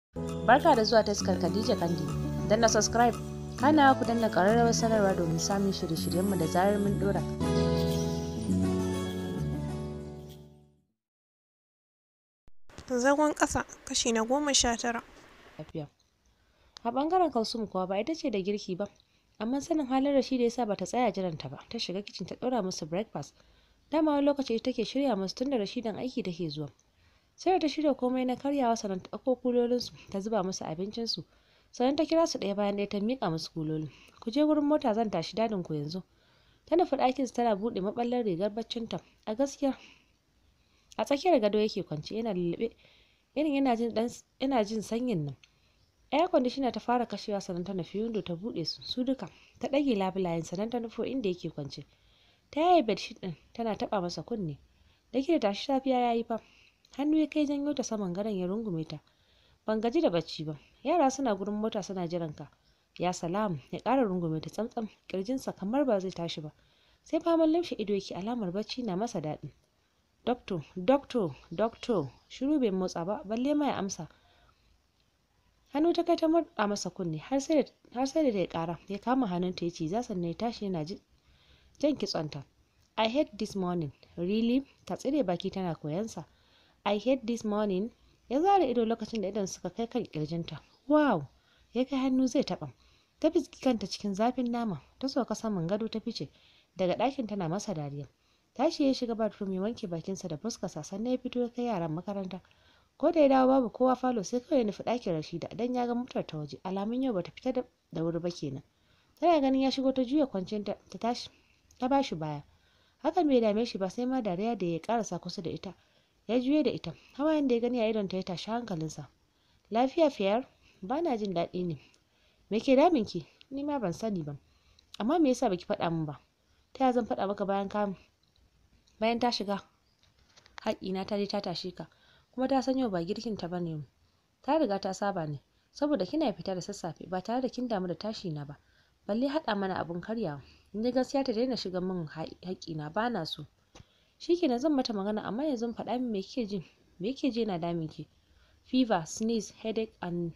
Barka da zuwa taskar Khadija Kandi. Dan na subscribe, kana ku danna ƙararrawar sanarwa domin samun shirye-shiryenmu da zarar mun dora. Zagon ƙasa kashi na goma sha tara. Lafiya. A ɓangaren Kalsum kuwa ba ita ce da girki ba, amma sanin halin da shi da yasa bata tsaya jiranta ba, ta shiga kicin ta ɗora musu breakfast. Dama wani lokaci ita take shirya musu tun da Rashidan aiki take zuwa. Sai da ta shirya komai na karyawa sannan ta ɗauko kulolinsu ta zuba musu abincinsu. Sannan ta kira su ɗaya bayan ɗaya ta miƙa musu kuloli. Ku je wurin mota zan tashi dadin ku yanzu. Ta nufi ɗakinsu tana buɗe maɓallar rigar baccinta. A gaskiya a tsakiyar gado yake kwance yana lullube irin yana jin dan yana jin sanyin nan air conditioner ta fara kashewa sannan ta nufi window ta bude su su duka ta ɗage labulayen sannan ta nufo inda yake kwance ta yaye bedsheet din tana taba masa kunne da ke da tashi safiya yayi fa hannu ya kai janyo ta saman gadon ya rungume ta ban gaji da bacci ba yara suna gurin mota suna jiran ka ya salam ya ƙara rungume ta tsamtsam kirjinsa kamar ba zai tashi ba sai faman lamshe ido yake alamar bacci na masa daɗi Dokto, dokto, dokto, shiru bai motsa ba, balle ma ya amsa. Hannu ta kai ta murɗa masa kunne har sai da ta yi ƙara, ya kama hannunta ya ce za sannan ya tashi yana jan kitsonta. I hate this morning, really? Ta tsire baki tana koyansa. I hate this morning. Ya zara ido lokacin da idon suka kai kan kirjinta. Wow! Ya kai hannu zai taɓa. Ta fiski kanta cikin zafin nama, ta soka saman gado ta fice, daga ɗakin tana masa dariya. tashi ya shiga bathroom ya wanke bakinsa da fuskarsa sannan ya fito ya kai yaran makaranta ko da ya dawo babu kowa falo sai kawai ya nufi ɗakin rashida dan ya ga motar ta waje alamun yau bata fita da wuri ba kenan tana ganin ya shigo ta juya kwanciyar ta tashi ta bashi baya hakan bai dame shi ba sai ma dariya da ya karasa kusa da ita ya juye da ita hawayen da ya gani a idon ta ya tashi hankalinsa lafiya fiyar ba na jin daɗi ne me ke damin ki ni ma ban sani ba amma me yasa baki faɗa min ba ta ya zan faɗa maka bayan ka bayan ta shiga haƙƙina ta je ta tashe ka kuma ta san yau ba girkin ta bane ta riga ta saba ne saboda kina fita da sassafe ba tare da kin damu da tashi na ba balle haɗa mana abun karyawa in gaskiya ta daina shiga min haƙƙina ba na so shikenan zan mata magana amma yanzu faɗa min me kike jin me yake ji na damin ki fever sneeze headache and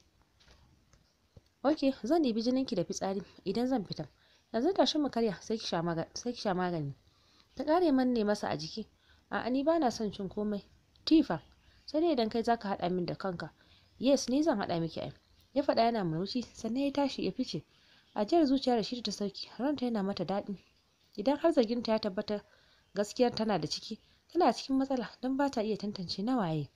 ok zan ɗibi jininki da fitsari idan zan fita yanzu tashi mu karya sai ki sha magani ta ƙare manne masa a jiki a'a ni bana son cin komai tifa sai dai idan kai zaka haɗa min da kanka yes ni zan haɗa miki ai ya faɗa yana murmushi sannan ya tashi ya fice ajiyar zuciya da shi ta sauki ranta yana mata daɗi idan har zarginta ya tabbata gaskiyar tana da ciki tana cikin matsala don ba ta iya tantance na waye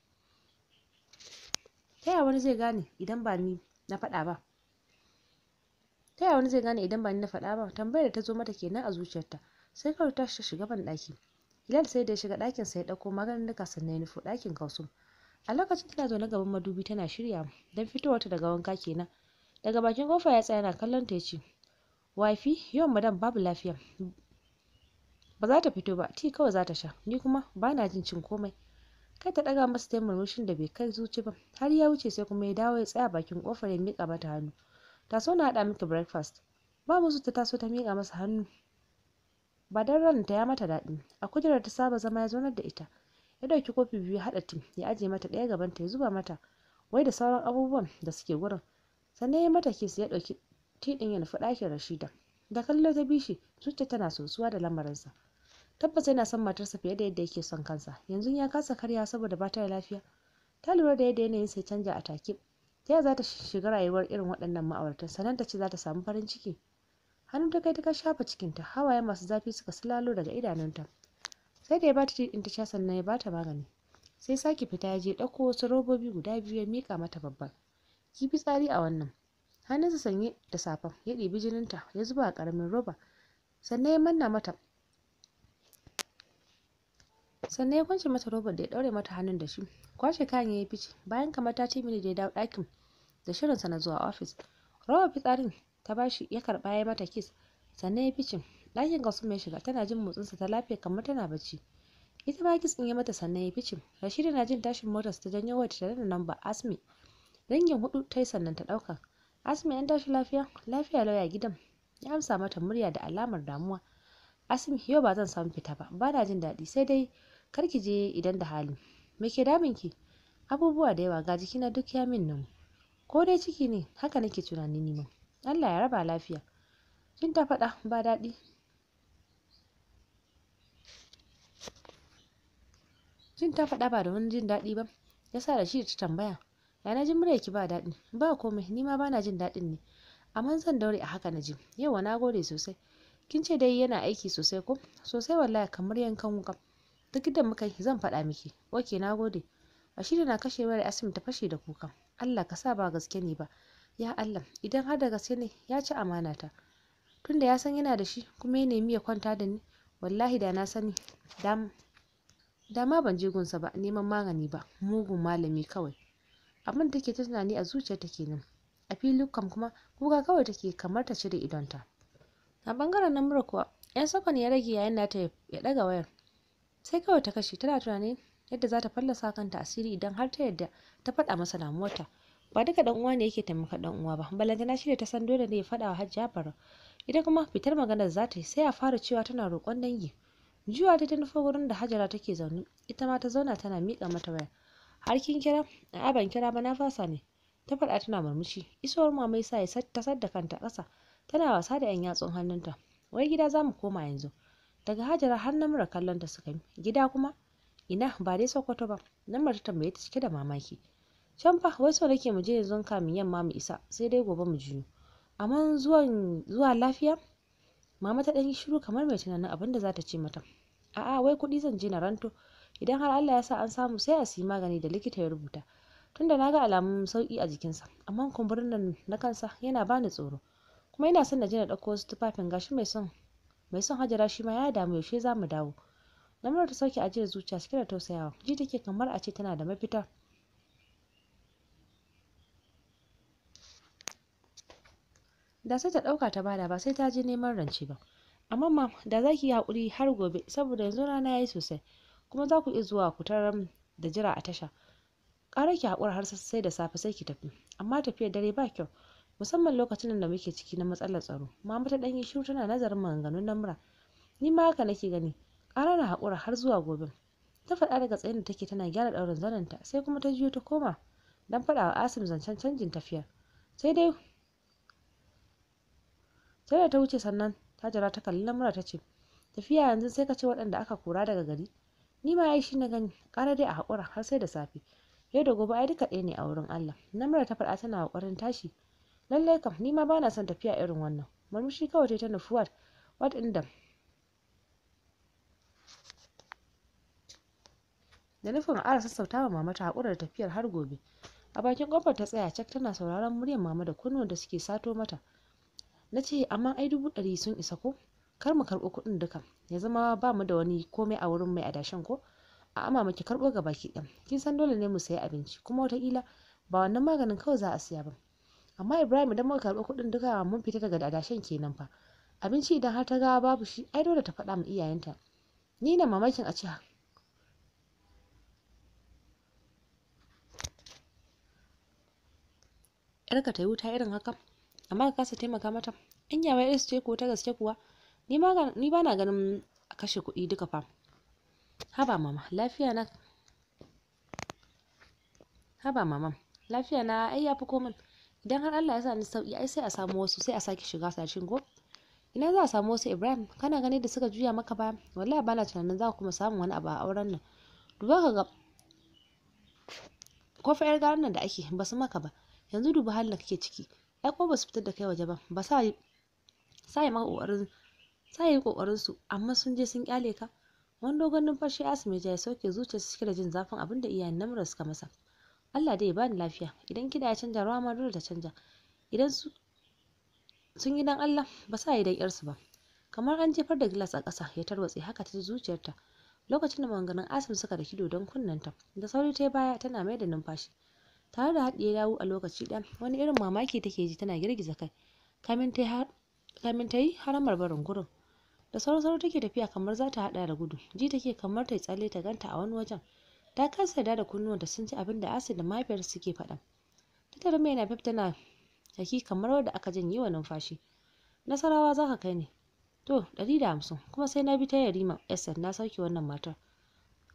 ta yaya wani zai gane idan ba ni na faɗa ba ta yaya wani zai gane idan ba ni na faɗa ba tambayar da ta zo mata kenan a zuciyarta sai kawai ta shiga ban ɗaki Hilal sai da ya shiga ɗakin sa ya ɗauko maganin duka sannan ya nufo ɗakin Kausum a lokacin tana zaune gaban madubi tana shirya don fitowarta daga wanka kenan daga bakin kofa ya tsaya yana kallon ta ya ce wifi yau madam babu lafiya ba za ta fito ba ti kawai za ta sha ni kuma ba na jin cin komai kai ta ɗaga masa taimar murmushin da bai kai zuci ba har ya wuce sai kuma ya dawo ya tsaya bakin kofar ya miƙa mata hannu ta so na haɗa miki breakfast ba musu ta taso ta miƙa masa hannu ba don ranta ya mata daɗi a kujerar ta saba zama ya zaunar da ita ya ɗauki kofi biyu ya haɗa tim ya ajiye mata ɗaya gabanta ya zuba mata wai da sauran abubuwan da suke gurin sannan ya mata kes ya ɗauki tiɗin ya nufi ɗakin rashida da kallo ta bishi zuciya tana sosuwa da lamarinsa tabbas yana son matarsa fiye da yadda yake son kansa yanzu ya kasa karya saboda ba ta da lafiya ta lura da yadda yanayin sai canja a take ta yaya za ta shiga rayuwar irin waɗannan ma'auratan sannan ta ce za ta samu farin ciki hannu ta kai ta shafa cikinta hawaye masu zafi suka silalo daga idanunta sai da ya bata tiɗin ta sha sannan ya bata magani sai sake fita ya je ɗauko wasu robobi guda biyu ya miƙa mata babban ki tsari a wannan hannunsa sanye da safan ya ɗibi jininta ya zuba a ƙaramin roba sannan ya manna mata sannan ya kwance mata robar da ya ɗaure mata hannun da shi kwashe kayan ya yi fice bayan kamar ta ce mini da ya dawo ɗakin da shirinsa na zuwa ofis robar fitsarin ta bashi ya karba ya mata kiss sannan ya fice ɗakin kasum ya shiga tana jin motsinsa ta lafiya kamar tana bacci ita ma kiss ɗin ya mata sannan ya fice rashida na jin tashin motar ta janyo wata tare da namba asmi dangin hudu ta yi sannan ta ɗauka asmi an tashi lafiya lafiya lauya gidan ya amsa mata murya da alamar damuwa asmi yau ba zan samu fita ba ba na jin daɗi sai dai kar ki je idan da hali me ke damin ki abubuwa da yawa ga jikina duk ya min nan ko dai ciki ne haka nake tunani ni ma Allah ya raba lafiya jin ta faɗa ba daɗi jin ta faɗa ba da wani jin daɗi ba ya sa da shi ta tambaya ya na ji ki ba daɗi ba komai ni ma bana jin daɗin ne amma zan daure a haka na ji yawa na gode sosai kin ce dai yana aiki sosai ko sosai wallahi kamar yankan wuka duk da muka yi zan faɗa miki oke na gode Rashida na kashe wayar Asim ta fashe da kuka Allah ka sa ba gaske ne ba ya Allah idan har da gaske ne ya ci amana ta tunda ya san yana da shi kuma ya nemi ya kwanta da ni wallahi da na sani da ma ban je gunsa ba neman magani ba mugun malami kawai abin da take ta tunani a zuciyarta kenan a fili kam kuma kuka kawai take kamar ta cire idonta a bangaren namura kuwa yan sakon ya rage yayin da ta ya daga wayar sai kawai ta kashe tana tunanin yadda za ta fallasa kanta asiri idan har ta yadda ta faɗa masa damuwarta ba duka dan uwa ne yake taimaka dan uwa ba balantana shi da ta san dole ne ya faɗa wa hajji bara ita kuma fitar maganar za ta yi sai a fara cewa tana roƙon dangi juwa ta nufa wurin da hajara take zaune ita ma ta zauna tana miƙa mata waya har kin kira a'a ban kira ba na fasa ne ta faɗa tana murmushi isowar mama yasa ya ta sadda kanta ƙasa tana wasa da yan yatsun hannunta wai gida za mu koma yanzu daga hajara har na mura kallon ta suka yi gida kuma ina ba dai sokoto ba nan ta tambaye ta cike da mamaki can fa wai so nake mu je yanzu kamin yamma mu isa sai dai gobe mu juyo amma zuwan zuwa lafiya mama ta ɗan yi shiru kamar mai tunanin abin da za ta ce mata a'a wai kuɗi zan je na ranto idan har Allah ya sa an samu sai a siyi magani da likita ya rubuta tunda na ga alamun sauki a jikinsa amma kumburin nan na kansa yana bani tsoro kuma ina son na je na ɗauko wasu tufafin gashi mai son mai son hajara shi ma ya damu yaushe za mu dawo Lamar ta sauke ajiyar zuciya cike da tausayawa ji take kamar a ce tana da mafita da sai ta ɗauka ta bada ba sai ta je neman rance ba amma ma da za ki yi haƙuri har gobe saboda yanzu rana ya yi sosai kuma za ku iya zuwa ku tarar da jira a tasha ƙara ki haƙura har sai da safe sai ki tafi amma tafiyar dare ba kyau musamman lokacin da muke ciki na matsalar tsaro mama ta ɗan yi shiru tana nazarin maganganun namura ni ma haka nake gani ƙara na haƙura har zuwa gobe ta faɗa daga tsayin da take tana gyara ɗaurin zanenta sai kuma ta juyo ta koma don faɗa wa asim zancen canjin tafiya sai dai sai da ta wuce sannan ta jira ta kalli lamura ta ce tafiya yanzu sai ka ce waɗanda aka kora daga gari ni ma ai shi na gani ƙara dai a haƙura har sai da safe yau da gobe ai duka ɗaya ne a wurin Allah namura ta faɗa tana ƙoƙarin tashi lallai kam ni ma bana son tafiya irin wannan murmushi kawai ta nufi wat wat inda da nufin a ƙara sassauta wa mama ta haƙura da tafiyar har gobe a bakin ƙofar ta tsaya cak tana sauraron muryar mama da kunnuwan da suke sato mata na ce amma ai dubu ɗari sun isa ko kar mu karɓo kuɗin duka ya zama ba mu da wani komai a wurin mai adashin ko a ama muke karɓo ga baki ɗan kin san dole ne mu sayi abinci kuma wataƙila ba wannan maganin kawai za a siya ba amma ibrahim idan muka karɓi kuɗin duka mun fita daga adashin kenan fa abinci idan har ta ga babu shi ai dole ta faɗa ma iyayenta ni na mamakin a ce yarka ta yi wuta irin haka amma ka kasa taimaka mata in yawa iris ce ko ta gaske kuwa ni ba na ganin a kashe kuɗi duka fa haba mama lafiya na haba mama lafiya na ai yafi komai idan har Allah ya sa ni sauki ai sai a samu wasu sai a sake shiga sashin go ina za a samu wasu Ibrahim kana gani da suka juya maka ba wallahi bana tunanin za ku kuma samun wani abu a auren nan duba ka ga ko fa yar garan nan da ake ba su maka ba yanzu duba halin da kake ciki ai ko ba su fitar da kai waje ba ba sa sa yi maka kokarin sa yi kokarin su amma sun je sun kyale ka wani dogon numfashi asimi ya sauke zuciyarsa cike da jin zafin abin da iyayen namura suka masa Allah dai ya bani lafiya idan kida ya canja rawa ma dole ta canja idan su sun yi dan Allah ba sa yi dan yarsu ba kamar an jefar da gilas a ƙasa ya tarwatse haka ta zuciyarta lokacin da maganganun asim suka da kido don kunnanta da sauri ta baya tana mai da numfashi tare da haɗiye yawu a lokaci ɗaya wani irin mamaki take ji tana girgiza kai kamin ta yi haramar barin gurin da sauri take tafiya kamar za ta haɗa da gudu ji take kamar ta yi tsalle ta ganta a wani wajen ta kasa yarda da kunnuwanta sun ji abin da asid da mahaifiyar suke faɗa ta tare mai na tana haki kamar wadda aka janye wa numfashi nasarawa za ka kai ne to ɗari da hamsin kuma sai na bi ta yarima esther na sauke wannan matar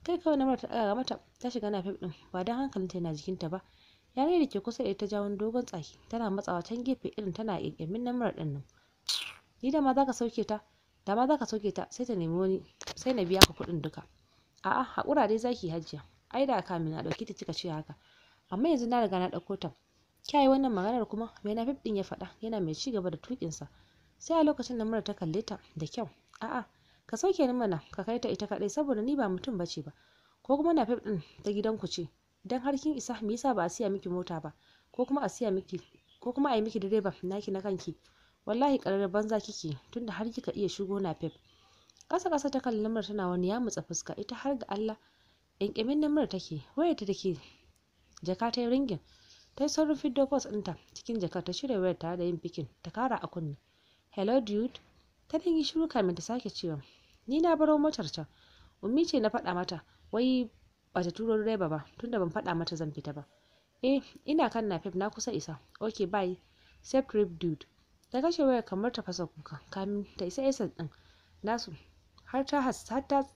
kai kawai namar ta ɗaga mata ta shiga na ɗin ba don hankalinta yana jikinta ba yare da ke kusa da ita jawon dogon tsaki tana matsawa can gefe irin tana ƙyanƙyamin namar ɗin nan ni da ma za ka sauke ta da ma za ka sauke ta sai ta nemi wani sai na biya ka kuɗin duka a'a haƙura dai zaki hajiya ai da kamin na ɗauki ta kika ce haka amma yanzu na riga na ɗauko ta kyayi wannan maganar kuma mai na ɗin ya faɗa yana mai ci gaba da tuƙinsa sai a lokacin da mura ta kalle ta da kyau a'a ka sauke ni mana ka kai ta ita kaɗai saboda ni ba mutum bace ba ko kuma na ɗin ta gidanku ce idan har kin isa me yasa ba a siya miki mota ba ko kuma a siya miki ko kuma a yi miki direba naki na kanki wallahi ƙarar banza kike tunda har kika iya shigo na fef ƙasa ƙasa ta kalli lamar tana wani ya mutsa fuska ita har ga Allah ƙyanƙyamin namar take wayarta da ke jaka ta yi ringin ta yi saurin fiddo pos ɗinta cikin jakar ta shirya wayar tare da yin fikin ta kara a kunne hello dude ta dan yi shiru kamin ta sake cewa ni na baro motar can ummi ce na faɗa mata wai ba ta turo direba ba tunda ban faɗa mata zan fita ba eh ina kan nafef na kusa isa okay bye safe trip dude ta kashe wayar kamar ta fasa kuka kamin ta isa isa din nasu har ta har ta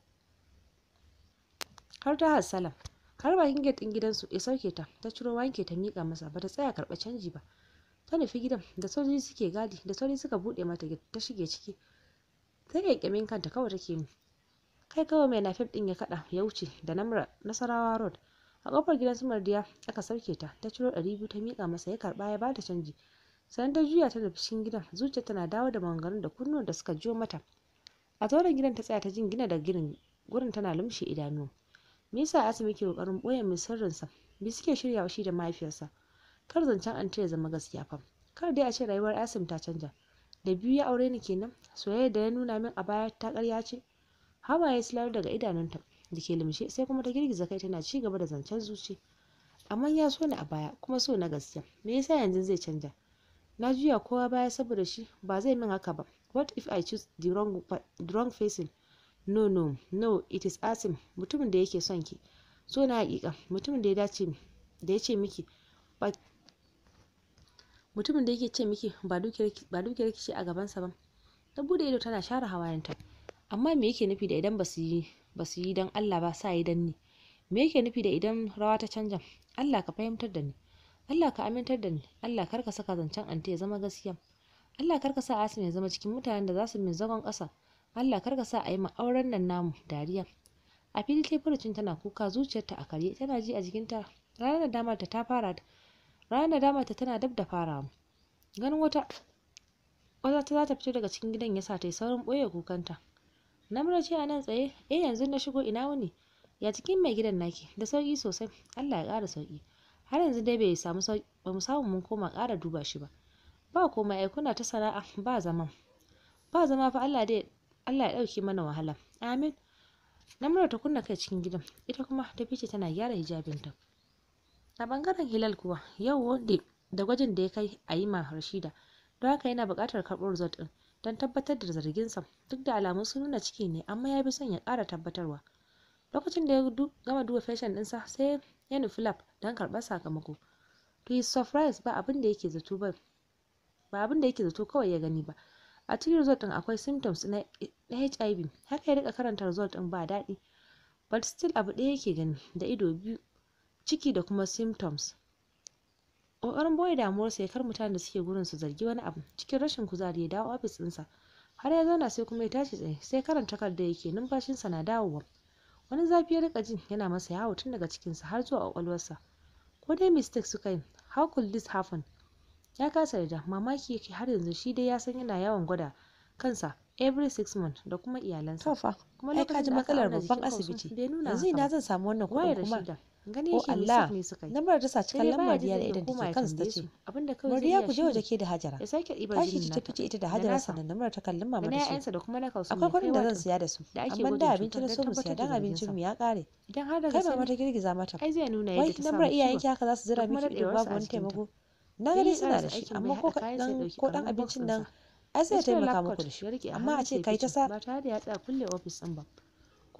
har ta hassala har bakin gate din gidansu ya sauke ta ta ciro wanke ta mika masa bata tsaya karɓa canji ba ta nufi gidan da sojoji suke gadi da sauri suka buɗe mata gate ta shige ciki ta kyakkyamin kanta kawai take yi kai kawai mai nafif din ya kada ya wuce da namra nasarawa road a kofar gidan su mardiya aka sauke ta ta ciro ɗari biyu ta mika masa ya karba ya bata canji sannan ta juya ta nufi cikin gidan zuciya tana dawo da maganganun da kunnuwan da suka jiyo mata a tauren gidan ta tsaya ta jingina da girin gurin tana lumshe idanu me yasa asimi ke kokarin boye mai sirrinsa me suke shiryawa shi da mahaifiyarsa kar zancen an ya zama gaskiya fa kar dai a ce rayuwar asim ta canja da biyu ya aure ni kenan soyayya da ya nuna min a baya ta ƙarya ce hawaye silar daga idanunta da ke limshe sai kuma ta girgiza kai tana ci gaba da zancen zuci amma ya so ni a baya kuma so na gaskiya me yasa yanzu zai canja na juya kowa baya saboda shi ba zai min haka ba what if i choose the wrong, the wrong facing no no no it is asim mutumin da yake son ki so na hakika mutumin da ya dace da ya ce miki ba mutumin da yake ce miki ba dukiyar ki ce a gabansa ba ta bude ido tana share hawayenta amma me yake nufi da idan ba su yi ba su yi don Allah ba sa yi don ni me yake nufi da idan rawa ta canja Allah ka fahimtar da ni Allah ka amintar da ni Allah kar ka saka zancen ante ya zama gaskiya Allah kar ka sa Asim ya zama cikin mutanen da za su min zagon ƙasa Allah kar ka sa a yi auren nan namu dariya a fili ta furucin tana kuka zuciyarta a karye tana ji a jikinta ranar damar ta ta fara ranar damar ta tana dab da farawa ganin wata wata ta za ta fito daga cikin gidan ya sa ta yi saurin ɓoye kukanta namura ce a nan tsaye eh yanzu na shigo ina wuni ya cikin mai gidan naki da sauki sosai Allah ya ƙara sauki har yanzu dai bai samu sauki ba mu samu mun koma ƙara duba shi ba ba komai ai kuna ta sana'a ba zama ba zama fa Allah dai Allah ya ɗauke mana wahala amin namura ta kunna kai cikin gidan ita kuma ta fice tana gyara hijabinta a bangaren hilal kuwa yau wanda da gwajin da ya kai a yi ma rashida don haka yana buƙatar karɓar result ɗin don tabbatar da zarginsa duk da alamun sun nuna ciki ne amma ya bi son ya ƙara tabbatarwa lokacin da ya gama duba fashion ɗinsa sai ya nufi lab don karɓar sakamako to his surprise ba abin da yake zato ba ba abin da yake zato kawai ya gani ba a cikin result ɗin akwai symptoms na HIV haka ya rika karanta result ɗin ba daɗi but still abu ɗaya yake gani da ido biyu ciki da kuma symptoms ƙoƙarin boye damuwarsa ya kar mutanen da suke gurin su zargi wani abu cikin rashin kuzari ya dawo ofis ɗinsa har ya zauna sai kuma ya tashi tsaye sai karanta takarda yake numfashinsa na dawowa wani zafi ya rika jin yana masa yawo tun daga cikinsa har zuwa ƙwaƙwalwarsa ko dai mistake suka yi how could this happen ya kasa yarda mamaki yake har yanzu shi dai ya san yana yawan gwada kansa every six months da kuma iyalansa Tofa, kuma ai ka ji lokacin da aka matsalar auna babban jikin Kausu asibiti. bai nuna Yanzu haka ina ba. zan samu wannan wayar kuɗin kuma. Rashida gani Oh yake Allah, mistake ne suka yi Lambar ta sa sai cikin dai lambar baya diya da jin idan koma take ya kansa ta tambaye ce. su abinda kawai zai Murdiya iya ku je shine waje ke da Hajara. ya sake ɗibar Tashi jinin ki nata tafi ita da da Hajara nasa sannan Namrar ta kallon da mama na ta ce. ƴaƴansa da kuma na Kausu Akwai mai kuɗin da zan kaiwa siya da su, da ake amma gwajin da abinci cutar na don so mu siya tabbatar dan da abincin mu zarginsa. ya ƙare. idan har da Kai gaske mama ne ta girgiza mata. ai zai nuna Wai yadda ta lambar samu iyayenki ciwon haka za su zira da kuma miki ido daɗewarsa babu a wani jikinta. taimako. Na Sai gani ya suna ƙarasa da shi aikin amma bai ko haɗa kayansa ya kaɗan ɗauki ko ɗan ƙaramin box abincin nan ɗinsa. ai sai ya Ya cire taimaka lab muku coat da shi. ya riƙe a Amma a hannunsa ce ya kai ta fice sa ba tare da ya tsaya kulle ofis ɗin ba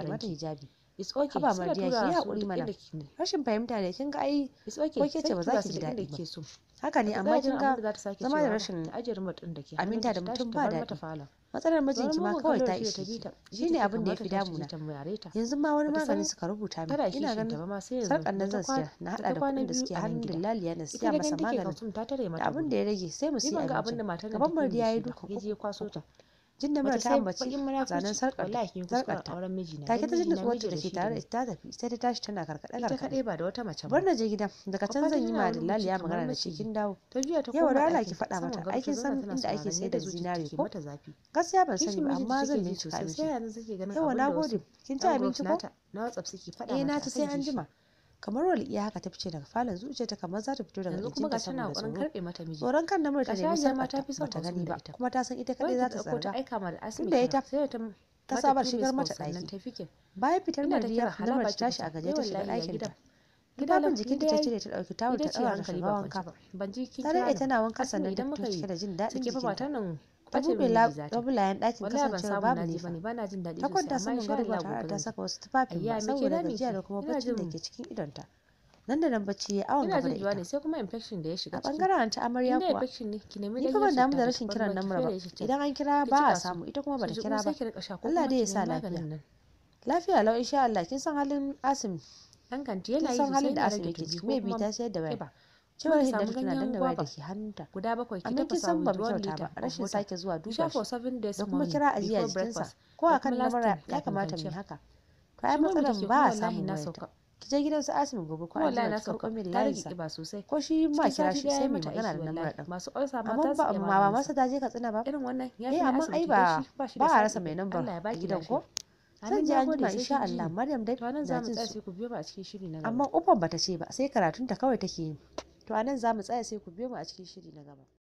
a mata ranki hijabi it's okay Haba suna Mardiya, ki tura yi su haƙuri duk mana. inda ki- rashin fahimta ne kin ga ai it's okay ko ke ce sai ba ki za tura ki su ji duk inda daɗi ba. kike so haka ne Bata amma tsaya kin jin ga abin da za ta sake zama da cewa ba, rashin ta ajiye remote ɗin da ke aminta hannunta da ta tashi mutum ta ba bar daɗi. mata falon matsalar mijinki ma Sauran kawai mugun ta kallo da ishe ta bi ki ta, ji shine take abin da ya kamar fi ta tashi damuna ta muyare ta. yanzu ma wani Bata san magani suka rubuta tana min ina kishin ta ganin ba ma sai yanzu sarƙar nan da ta zan siya kwana- na da ta haɗa da kwana kuɗin da biyu suke a nan hannun gida. dillaliya na ita siya da masa gani take maganin Kalsum ta tare da mata abin da ya rage sai mu ni siya ban ga abin da abincin matar nan gaban take Mardi da ya shi yi ba dukan ya je ya kwaso ta jin da mura wata ta sai ambaci bakin zanen munafurci sarƙar wallahi kin kuskura sarƙarta auren mijina take dan ta ji mijina nutsuwarta miji da da ke shi da tare ni. da ta tafi sai ta tashi tana karkaɗe ita karkaɗe kaɗai ba da wata mace ba bar na je gidan daga can Kwafa zan yi tana ma wani dillaliya lokaci kamar magana da shi maciji. kin dawo ta juya ta Yau koma da Allah ɗakin ki faɗa saman mata, gado ai ta kin zauna san tana inda ake sauraron sayar yadda da zuciyarta zinare ke ko? mata zafi gaskiya ban kishin sani ba mijinta amma zan take ji bincika sosai miki sai yanzu take ganin yawa abin na da wasu gode kin ci ɗan abinci group ko nata na WhatsApp suke faɗa eh na mata ci sai akan an kishi. jima kamar walƙiya haka ta fice daga falon zuciyarta kamar za ta fito daga yanzu kuma jikinta ga tana saboda ƙoƙarin tsoro karɓe mata miji tsoron kan namar ta Gashi nemi Hajiya ma ta sarƙarta fi son bata Kulsum gani da ba ita. kuma ta san ita Kawai kaɗai za ta ta ɗauko ta tsarga aika ma da asibiti Tunda ita sai ta ta mata saba two shigar missed mata calls sannan ɗaki. ta fikin bayan fitar ina ta kira Mardiya hala namar baki ta tashi fita. a gaje Eh ta shiga wallahi ya ɗakin gida. ta Gida tufafin lam- jikinta gida ta yayi. cire ta ɗauki tawul ta ita ce ɗaura ta hankali shiga ba wanka kwance ba ban ji kin ta kira daɗe ni tana wanka Asma sannan ta idan fito muka yi cike da jin daɗin sun kifa matan jikinta nan ta ɓace buɗe min lab- miji za ta labulayen ɗakin wallahi ban kasancewar samu babu na ji nefa bane bana jin daɗi ta sosai kwanta amma saman insha gado ba Allah tare da gobe ta zan saka je wasu tufafin Ayya, ba me ke saboda damun gajiya ki? da kuma Ina baccin da jin ke cikin idonta nan da nan bacci ya awon ina gaba da jin juwa ne ita sai kuma infection da ya shiga a ciki bangaren ta amarya inda kuwa infection ne ki nemi ni fa ban ganyen damu da citta rashin da kiran tafarnuwa namura ki ba fere shi idan an kira ki ba a jiƙa su. samu ita kuma bata Ki kira sai ba ki rika sha ko Allah kuma dai ya ki sa nemi lafiya. maganin nan. lafiya lau insha Allah kin san halin Asim dan kanti kin yana yi san sosai halin da yana Asim rage yake tumbi ciki ko maybe kuma ta sayar da waya kiba cewar ki Hinda samu tana ganyen danna waya da guava. ke hannunta guda bakwai ki amma kin tafasa san ba with mu one kyauta liter ba of rashin water. sake zuwa ki duba sha for shi seven days da kuma morning kira ajiya before jikinsa breakfast ko da a kan kuma last lamura thing ya kafin kamata mu yi kwanciya. haka to ai Shi ma mai matsalar take ba a kuma wallahi samun na wayarta sauka ki je gidan su Asim gobe ko kuma wallahi an na ki karɓo sauka min ta rage layinsa kiba sosai ko shi ma cikin kira sati shi ɗaya sai ya mu mata magana aiki da namura wallahi ɗin masu ulcer ma amma ta su ba iya ma ba maganin masa ta je Katsina ba irin wannan ya eh fi na amma ai asibiti ba dan shi ba shi da ba a side rasa mai effect. nambar Allah ya a baki gidan lafiya. ko A zan nan je na an gode jima sai insha kin ji Allah ni. Maryam dai To a nan na za mu jin tsaya su sai ku biyo mu a cikin shiri na amma gaba. ufan bata ce ba sai karatunta kawai take yi to anan za mu tsaya sai ku biyo mu a cikin shiri na gaba